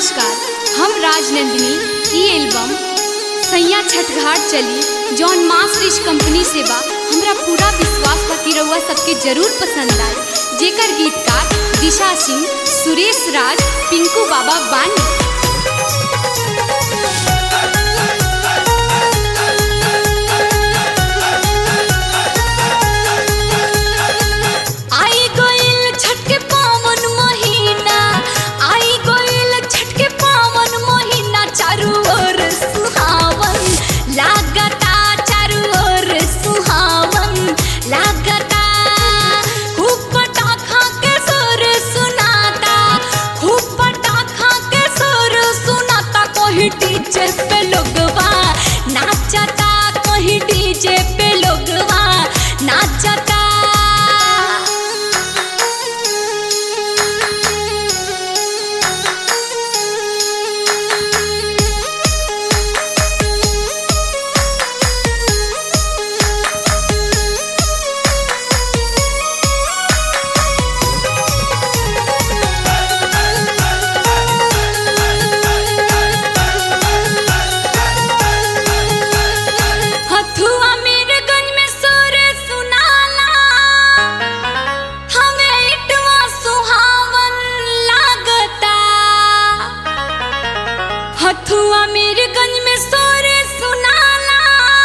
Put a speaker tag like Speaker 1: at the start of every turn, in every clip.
Speaker 1: नमस्कार हम राजनंदिनी ई एल्बम सैया छठघाट चली जौन मास रिच कंपनी से बा हमरा पूरा विश्वास बा कि रउआ सबके जरूर पसंद आई जेकर गीतकार दिशा सिंह सुरेश राज पिंकू बाबा बानी आई गइल छठ के पावन महीना आई गइल छठ के पावन महीना चारू ओर सुहावन लागता चारू ओर सुहावन लागता खूब पटाखा के सुर सुनाता खूब पटाखा के सुर सुनाता कोई डीजे पे लोगवा नाचता कोई डीजे पे लोगवा नाचता हथुआ मीरगंज में सुर सुनाला हमें इटवा सुहावन लागता हथुआ मीरगंज में सुर सुनाला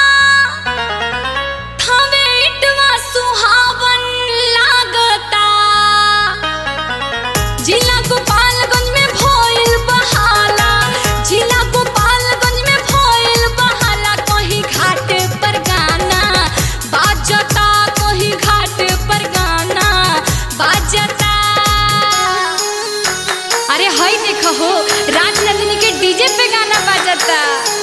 Speaker 1: हमें इटवा सुहावन लागता जिला गोपालगंज में भइल बहाला जिला गोपालगंज में भइल बहाला कहीं घाट पर गाना बाजता कहीं घाट पर गाना बाजता अरे हई देखो हो राजनंदिनी के डीजे पे गाना बाजता